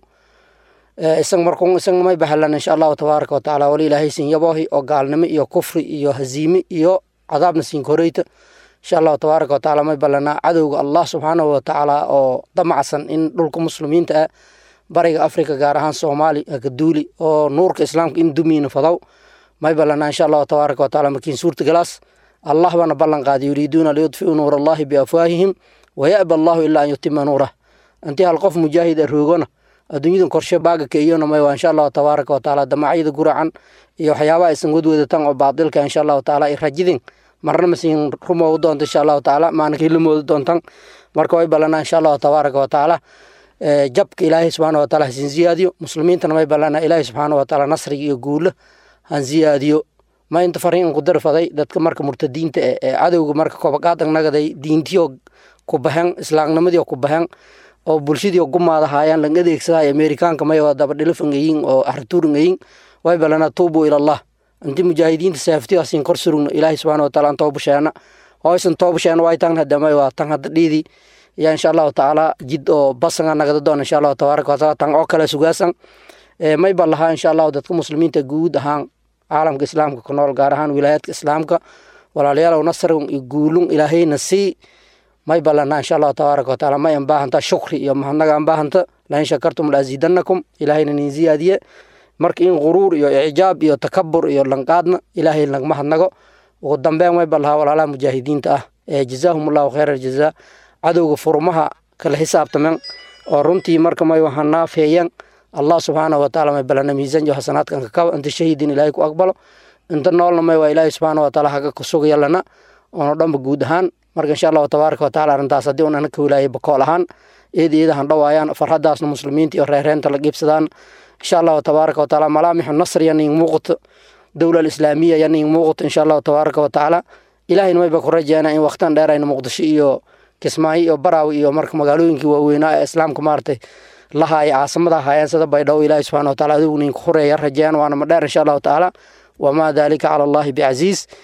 isag markun isagna may bahalan insha allahu tabaaraka watacaala wali ilaahay sin yaboohi oo gaalnimo iyo kufri iyo haziime iyo cadaabna siin koreyta insha allahu tabaaraka watacaala may ballanaa cadowga allah subxaanahu watacaala oo damacsan in dhulka muslimiinta ah bariga africa gaar ahaan soomaali akaduuli oo nuurka islaamka in dumiina fadow may ballanaa insha allahu tabaaraka watacaala markiin suurta galaas allah bana ballan qaaday yuriiduuna liyudfiu nuur allahi biafwaahihim waya'ba allahu ilaa an yutima nuurah intii hal qof mujaahid a roogona adduunyadan korshe baaga keeyona may waa insha allahu tabaaraka watacaala damacyada guracan iyo waxyaabaha aysan wadwadatan oo baadilka insha allahu tacaala ay rajidin marna masiin rumoogu doonta insha allahu tacaala maalinkii la moodo doontan marka way ballanaa insha allahu tabaaraka watacaala jabka ilaahay subxaana wataala hasin ziyaadiyo muslimiintana may ballanaa ilaahay subxaana watacaala nasriga iyo guulo han ziyaadiyo ma inta fariin ku darfaday dadka marka murtadiinta eh ee cadowga marka kobaqaad nagaday diintiyo ku baxeen islaamnimadii ku baxeen oo bulshadii gumaada haayaan lang adeegsaday amerikaanka may waa daba dhilifangayin oo artuuringayin way ballanaa tuubu ilallah inti mujaahidiinta saaftiyo asin kor surugno ilaahay subxaana wataala an toobasheena oo aysan toobasheena way tan hadda may waa tan hadda dhiidi ya insha allahu tacaala jid oo basanga nagada doon insha allahu tabaaraka wataala tan oo kale sugaasan may ba lahaa insha allahu dadka muslimiinta guud ahaan caalamka islaamka ku nool gaar ahaan wilaayaadka islaamka walaalayaalow nasrigun iyo guulun ilaahayna sii may ballanaa insha allahu tabaaraka wataala may an baahanta shukri iyo mahadnaga an baahanta lain shakartum laaziidanakum ilaahayna nin ziyaadiye marka in quruur iyo icjaab iyo takabur iyo lanqaadna ilaahay nagma hadnago ugu dambeyn may balahaa walaalaha mujaahidiinta ah ee jazaahum allahu khayra aljazaa cadowga furmaha kala xisaabtamen oo runtii marka may waha naafeeyan allah subxaanahu wataala may balana miisaan iyo xasanaadkan kakaba inta shahiidin ilaahay ku aqbalo inta noolna may waa ilaahay subxaana wataala haga kusugaya lana oono dhanba guud ahaan marka insha allahu tabaaraka wataala arrintaas haddii un anaka wilaayay bakool ahaan eed eedahan dhawaayaan farxadaasna muslimiinta iyo reereenta la qiibsadaan insha allahu tabaaraka wataala malaamixu nasriya nin muuqato dowla alislaamiya ya nin muuqato insha allahu tabaaraka watacaala ilaahayna mayba ku rajeena in waqtan dheerayna muqdisho iyo kismaayo iyo baraawi iyo marka magaalooyinkii waaweynaa ee islaamka maaragtay lahaaya caasimada haayeen sida baydhabo ilaahi subxana wataala adigu ninka horeeya rajeen waana ma dheer insha allahu tacaala wamaa dalika cala allahi bicasiis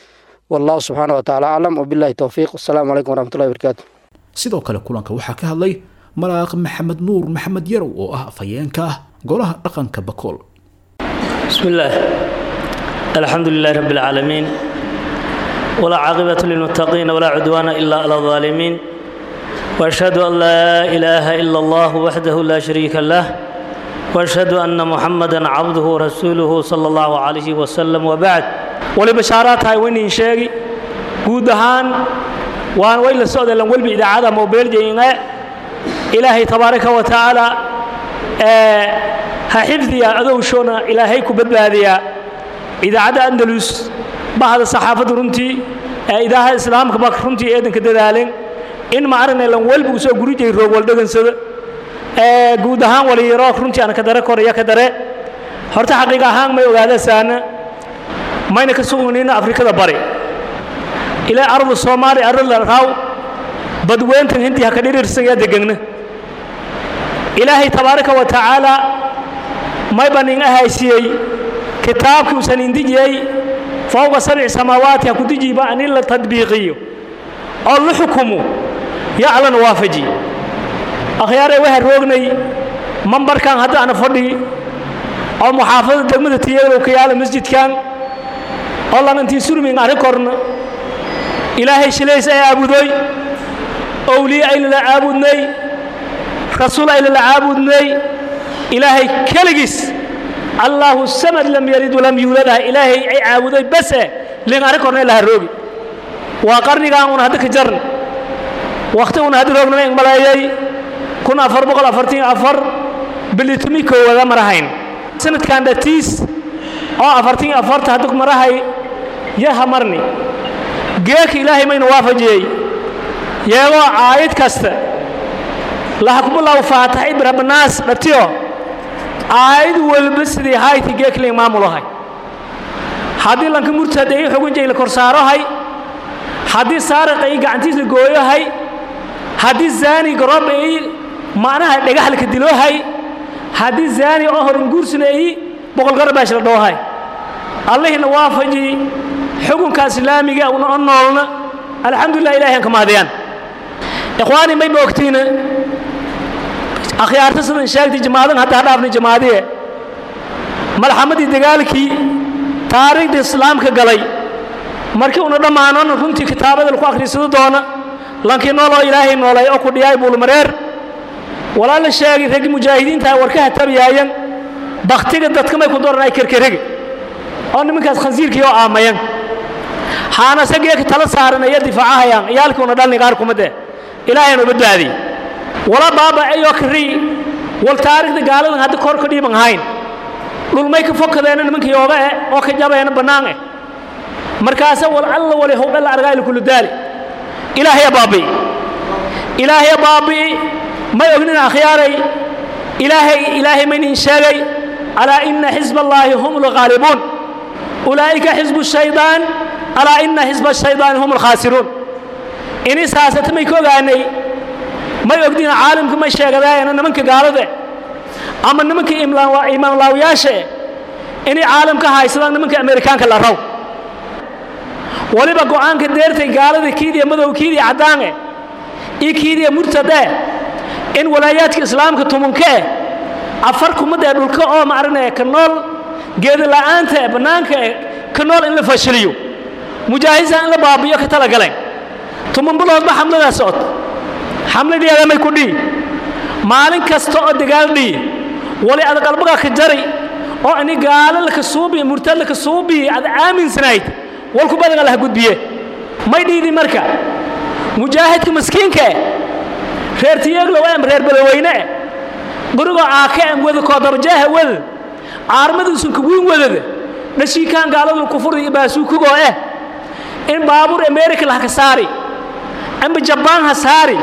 wallahu subxaana wa tacaala aclam wabillahi towfiiq wasalaamu calaykum waraxmatullahi wabarakaatu
sidoo kale kulanka waxaa ka hadlay malaaq maxamed nuur maxamed yarow oo ah afhayeenka ah golaha dhaqanka bakool
بسم الله الحمد لله رب العالمين ولا عاقبة للمتقين ولا عدوان إلا على الظالمين وأشهد أن لا إله إلا الله وحده لا شريك له وأشهد أن محمدا عبده ورسوله صلى الله عليه وسلم وبعد ولبشارات هاي وين شيغي guudahaan waan way la socda lan walba idaacada mobile jeyna ilaahay tabaaraka wa tacaala ee ha xifdiya adowshoona ilaahay ku badbaadiya idaacadda andalus bahda saxaafadda runtii ee idaaha islaamka ba runtii eedanka dadaaleen in ma aragnay lan walba uu soo gurijay roog waldhegansada ee guud ahaan waliyaro runtii aan ka dare koraya ka dare horta xaqiiqa ahaan may ogaada saana mayna ka sugnayna afrikada bari ilaa ardu soomaali arada raaw badweyntan hindi ha ka dhirirsan yaa degegna ilaahay tabaaraka wa tacaala may banin ahaysiyey kitaabkii usan indijiyey fowqa sabci samaawaati ha ku dijiiba an in la tadbiiqiyo oo la xukumo yaclan waafaji akhyaaree waxaa roognay mambarkan hadda ana fadhi oo muxaafadada degmada tiyeelow ka yaala masjidkan oo lanantii surmin arrin korna ilaahay shilays ay aabudoy owliye aynala caabudnay rasuul aynala caabudnay ilaahay keligiis allaahu samad lam yalid walam yuuladaha ilaahay ay caabuday base lin arrin korna laha roogi waa qarnigan una hadda ka jarn wakhti una hadda roognama ing maleeyay kun afar boqol afartan afar bilitumi koowada marahayn sanadkan dhatiis oo afartan afarta hadda marahay yaha marni geeka ilaahay mayna waafajiyey yeegoo caayid kasta lahakubilaw faatax ibrabanaas dhatiyo caayid walba sidii hayti geekling maamulahay haddii lanka murtad ay xugunjay la korsaarohay haddii saariq ay gacantiis la gooyohay haddii zaani garoob ay macnaha dhagax laka diloohay haddii zaani oo horin guursina ay boqolgarbaash la dhoohay allihina waafaji xukunka islaamiga una o noolna alxamdulilah ilahay aan ka mahadiyaan ikhwaani may moogtiina akhyaarta sidan sheegtay jamaadan hadda hadhaafnay jamaadiye malxamadii dagaalkii taariikhda islaamka galay markii una dhammaanona runtii kitaabada laku akhriisado doona lankii nooloo ilaahay noolay oo ku dhiyaay buulmareer walaa la sheegay raggii mujaahidiinta warkaha tabiyaayan baktiga dadka may ku doran ay kerkerege oo nimankaas khansiirkii oo aamayan haana sageeka tala saaran aya difaacahayaan ciyaalkii una dhalni qaar kumade ilaahayna u badbaadiy wala baaba ayoo kari wal taariikhda gaaladan hadda kor ka dhiiban hayn dhulmay ka fokadeena nimanka yooga eh oo ka jabeena bannaan eh markaase wal alla wali howdhalla argaayla kullu daali ilaahaya baabi'i ilaahaya baabi'i may ognin akhyaaray ilaahay ilaahay maynin sheegay alaa ina xisba allaahi hum lghaalibuun ulaa'ika xisbu shaydaan alaa ina xisba shaydaani hum alkhaasiruun ini saasata may ka ogaanay may ogdina caalamka may sheegadaayana nimanka gaalade ama nimanka imaanlaawiyaashae inay caalamka haysadaan nimanka amerikaanka la raw waliba go'aanka deertay gaalada kiidiya madow kiidiya caddaane iyo kiidiya murtade in walaayaadka islaamka tumankae afar kumadee dhulka oo maaragna ka nool geeda la'aanta ee bannaanka ee ka nool in la fashiliyo mujaahidsa in la baabiyo ka tala galeen tuman biloodba xamladaa socod xamladeeda may ku dhihi maalin kasta oo dagaal dhihi wali ad qalbaga ka jari oo ini gaalo laka suubiye murtad laka suubiye ad aaminsanayd walku badaga laha gudbiye may dhiidi marka mujaahidka maskiinka eh reer tiyeeglow em reer badaweyne eh gurigoo aaka em wada koodarjaaha wada caarmaduusan kawiin wadada dhashiikaan gaaladu kufurda iyo baasuukugoo eh in baabuur america lahaka saari amba jabaan ha saari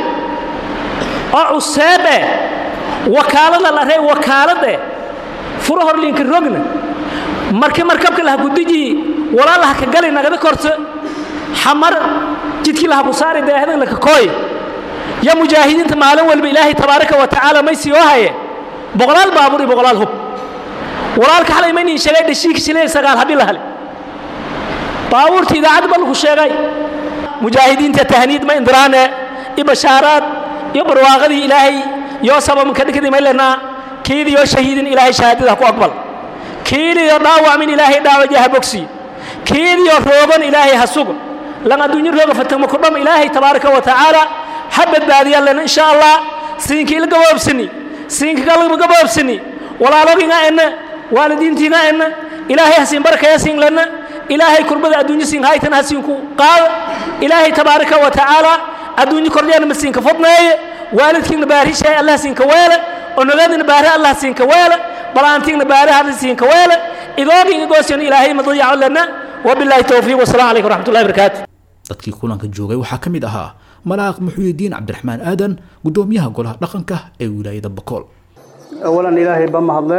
oo cuseeb eh wakaalada la rey wakaalad eh furo horliinka rogna marki markabka laha kudiji walaa laha ka gali nagada korta xamar jidkii laha ku saari deehdan laka kooy ya mujaahidiinta maalin walba ilaahay tabaaraka wa tacaala may sii oo haye boqolaal baabuur iyo boqolaal hub walaalka xalay maynin sheegay dhashiika shilay sagaal habi la hale
baabuurta idaacad ba lagu sheegay mujaahidiinta tahniid ma indiraane iyo bashaaraad iyo barwaaqadii ilaahay yoo sababanka dhigdi maylenaa kiidii yoo shahiidin ilaahay shahaadada ku aqbal kiidii yoo dhaawacmin ilaahay dhaawaja ha bogsi kiidii yoo roogan ilaahay ha sugo lan adduunyo rooga fatagma ku dham ilaahay tabaaraka wa tacaala ha badbaadiyaa lena insha allah siinka ila gaboobsani siinka kalma gaboobsani walaaloginga enna waalidiintiinga enna ilaahay ha siin barakaya siin lena ilaahay kurbada adduunyo siin haytan ha siinku qaada ilaahay tabaaraka wa tacaala adduunyo kordheena ma siinka fadneeye waalidkiina baarishahay allah siinka weele onogadina baare allah siinka weele balaantiina baare hadda siinka weele idooginga goosyan ilaahay madayaco lena wabilaahi towfiiq wasalaamu calaykum waraxmatullahi barakaatu
dadkii kulanka joogay waxaa ka mid ahaa malaaq muxuyidiin cabdiraxmaan aadan gudoomiyaha golaha dhaqanka ee wilaayada bakool
awalan ilaahay ba mahadle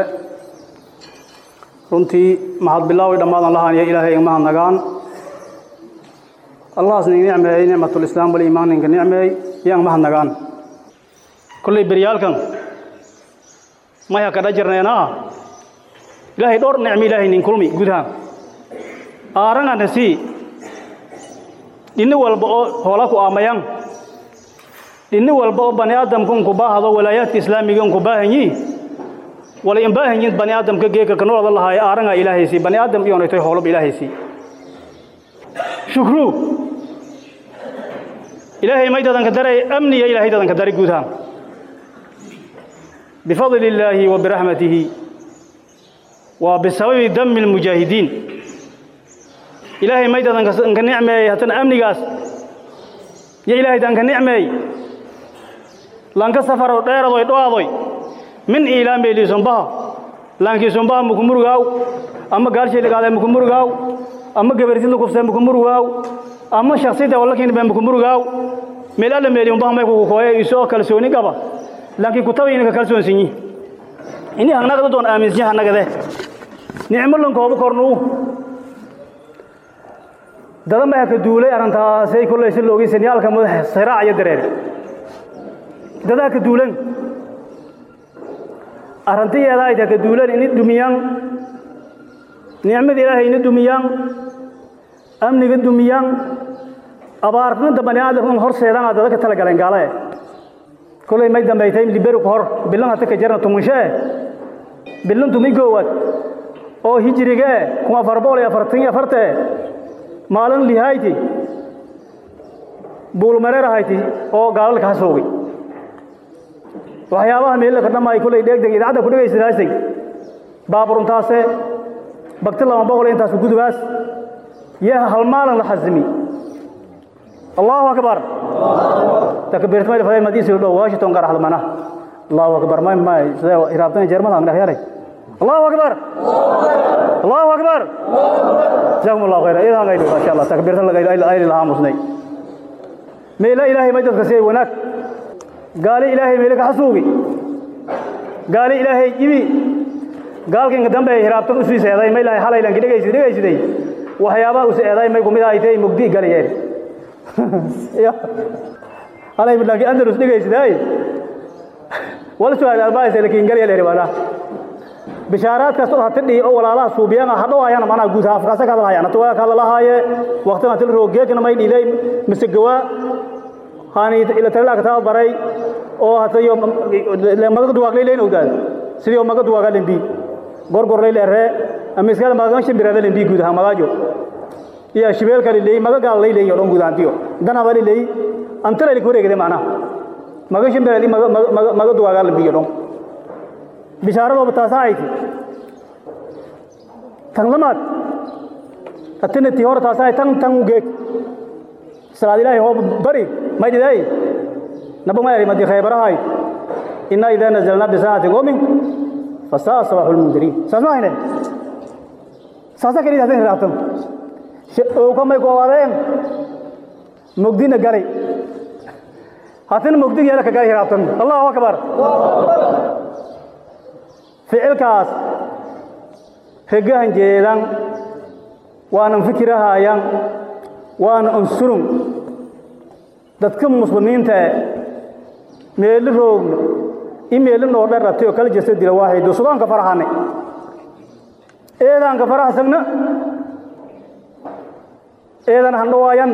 runtii mahad bilaawi dhammaadan lahaaniyo ilaahay igma hadnagaan allahaas ning nicmeeyey nicmatulislaam waliimaan ninka nicmeey yaan ma hadnagaan kolley beryaalkan maya kadha jirneenaa ilaahay dhowr nicmi ilaahay nin kulmi gudaha aarangana sii dhinni walba oo hoola ku aamayan dhinni walba oo bani aadamka unku baahdo walaayaadka islaamiga unku baahanyi wala in baahanyin bani aadamka geeka kanolada lahaay aaranga ilaahaysi bani aadam iyonaytoy hoolaba ilaahaysi shukru ilaahay may dadanka daray amniya ilaahay dadanka daray gudaha bifadli illaahi wa biraxmatihi waa bisababi dami lmujaahidiin ilaahay may dadanka nicmeeyey haddana amnigaas yo ilaahay danka nicmeey lanka safarow dheeradoy dho'adoy min iilaamey liisumbaha laankiisumbaha mukumurugaaw ama gaalshiilikaadee mukumurugaaw ama gabarsidla kufsee mukumurugaaw ama shaksida wallakiinbe mukumurugaaw meel alla meeli umbaha may kugu kooye isoo kalsooni qaba laakiin kutaba ininka kalsoonsinyi ini hangnagada doon aaminsinya hannagade nicmo lankooba kornuu dada maya ka duulay arrintaasay kollay si loogi sinyaalka madax siraac iyo dareere dadaa ka duulan arrintiyeeda ay tahay ka duulan ini dumiyaan nicmada ilaahay ini dumiyaan amniga dumiyaan abaarnida bani aadamka horseedana dada ka tala galeen gaale kollay may dambaytay liberi ku hor bilan hata ka jarna tumunshe bilan tumi goowaad oo hijrige kun afar boqol iyo afartan iyo afarte maalin lihayti buulmareer ahayti oo gaalalka ha soogay waxyaabaha meelka dhammaay kulay dheegdeg idaacadda ku dhegaysanaasay baaburuntaase bagti lama boqol intaas gudubaas yaa hal maalin la xasimi allahu akbar takbirtmay faday madiisi dhow washington gaar hadmana allahu akbar may may sida iraabtan jerman ang dhahyalay allahu akbar allahu akbar jazakum allah khayra idan gaydo ma sha allah takbirtan lagaydo ay lahaa musnay meela ilaahay ma dadka si wanaag gaali ilaahay meela ka xasuugi gaali ilaahay jibi gaalkan dambe hiraabtan u sii seeday ma ilaahay halaylan dhagaysi dhagaysiday waxyaabaha u seeday may kumid ay tay mugdi galayeen halay bilaaki andalus dhagaysiday wal su'aal albaayis laakiin galay leeyahay bishaaraadkaas oo hatidhi oo walaalaha suubiyana hadhow ayana mana guud afkaasa ka hadlayaan to ka hadlahaaye waqtiga til roogeekna may dhilay mise gawa hani ila talaa ka baray oo hatayo magaga duwaag leeyahay ogdaad sidii oo magaga duwaag lembi gorgor leeyahay ama iskala magaga shimbirada lembi guud ahaan magaajo iyo shibeelka leeyahay magaga leeyahay oo guud ahaantiyo dana bari leeyahay antara li koreegade macna magaga shimbirada magaga duwaag lembi oo bishaaradooba taasaa ay ti tan lamaad hatina tii hore taasaa ay tan tan u geeg salaad ilaahay hoo bari may dhiday naba may ari madi khaybarahay inna idaa nazalna bisaacati qoomin fasaa sabaxu lmundiriin saas ma hayne saasa keliya hadan hiraabtan ooka may ku awaadeen mugdina galay hatina mugdig yeela ka galay hiraabtan allahu akbar ficilkaas regahan jeedan waanan fikirahayan waana unsurun dadka muslimiinta meeli roogno i meeli noo dharratay oo kala jirta dila waaxaydo sudaanka faraxane eedaanka faraxsagna eedan handhawaayan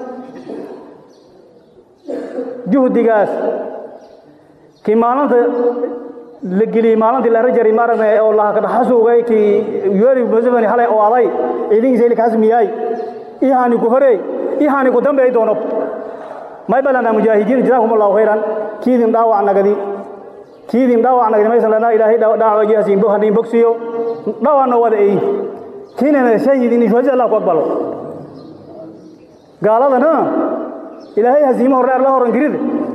juhdigaas kii maalinta la geliyey maalintii la rajari maaragna oo lahakadhaxasuugay kii yeri museveni halay oo aday ciidankiisa ili kasmiyaay ihani ku horey ihani ku dambeey doono may balana mujaahidiin jazaakum allahu khayran kiidin dhaawac nagadi kiidin dhaawac nagadi maysan lana ilaahay dhaawac hasiin hadin bogsiyo dhaawacna wada eeyi kiinana shahidin ishwaji allah ku aqbalo gaaladana ilaahay hasiimo hore la horan girida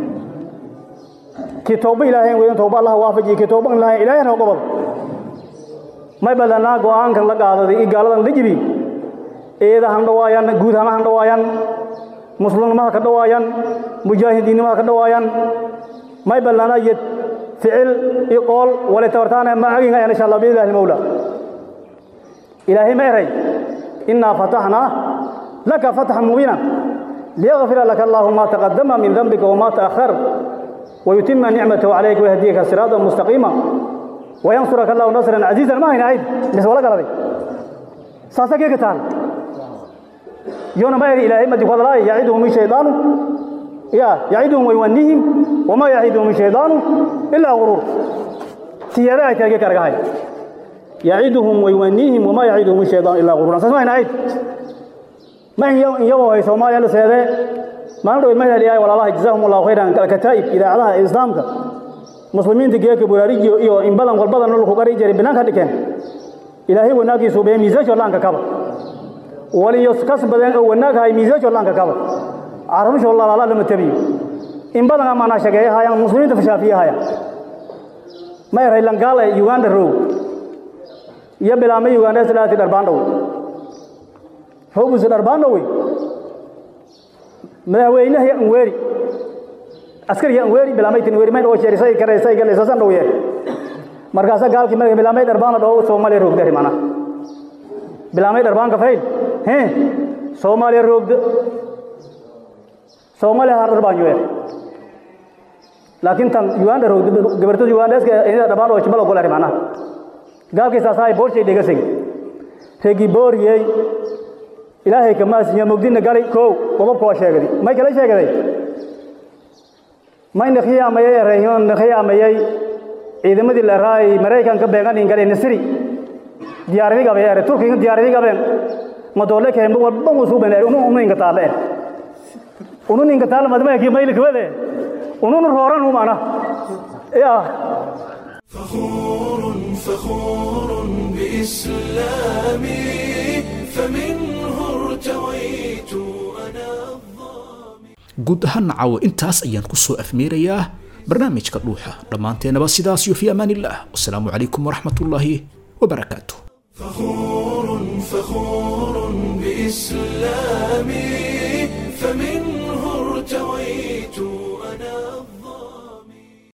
kii tooba ilaahay weyn tooba allah waafajiyo kii tooba ilaahay ilaahay noo qabado may badanaa go'aankan la qaadaday i gaaladan la jibi eeda han dhawaayaan guud hama han dhawaayaan muslimnimaha ka dhawaayaan mujaahidiinnimaha ka dhawaayaan may badanaa yed ficil i qool wale tabartaana macaginga insha allah biillahi mawla ilaahay ma eray innaa fataxnaa laka fatxan mubiinan liyغfira laka allahu ma taqadama min dambika wma taأkhar ويتم نعمته عليك ويهديك صراطا مستقيما وينصرك الله نصرا عزيزا ما هنا عيد بس ولا قال ساسا كيف تعال يوم ما يري إلهي ما تقول الله يعيدهم الشيطان يا يعيدهم ويونيهم وما يعيدهم الشيطان إلا غرور سيادة تلقى كرقاي يعيدهم ويونيهم وما يعيدهم الشيطان إلا غرور ساسا ما هنا عيد ما هي يوم يوم هي سوماليا لسيادة maalin dhow ma heliyaay walaalaha jazaahum allahu khayran kataa'ib idaacadaha islaamka muslimiinta geeka buraarijiyo iyo in badan walbadan lol ku qari jiray banaanka dhikeen ilaahay wanaagiisu bee miisaasho laanka kaba waliyo kas badan oo wanaag hay miisaasho laanka kaba carabisho lalaala lama tabiyo in badan amaana shageeyahayaan muslimiinta fashaafiyahayan ma eray langaal ee uganda row iyo bilaamay uganda islaati dharbaandhow howbus dharbaandhow madaxweynaha anweeri askariga anweeri bilaamaytin anweeri mayn oo sheerisay kareysay galaysasan dhow yee markaasa gaalkii madaxa bilaamay dharbaana dhoo soomaaliya roogda rimana bilaamay dharbaanka fayn he soomaaliya roogda soomaaliya har dharbaan yoe laakiin tan uganda roogda gabartada ugandeska ina dharbaan oo jibalo gola rimana gaalkii saasaay boorshay dhegasay regi booriyey ilaahay kamaasinya mugdina galay kow qodobka waa sheegaday may kala sheegaday mayna khiyaamayay erayhon khiyaamayay ciidamadii la raay maraykanka beegan in galay nasri diyaaradi gabe ere turkiga diyaaradi gabe ma doole keen ba walba musu ben ere unu unu inga taale unu inga taale madma ki mayl kwade unu nu roran hu mana ya
فخور فخور بإسلامي فمنه ارتويت أنا
guud ahaan caawo intaas ayaan ku soo afmeerayaa barnaamijka dhuuxa dhammaanteenaba sidaas iyo fi amaan illah wasalaamu calaykum waraxmat ullaahi wabarakaatu
فخور فخور بإسلامي فمنه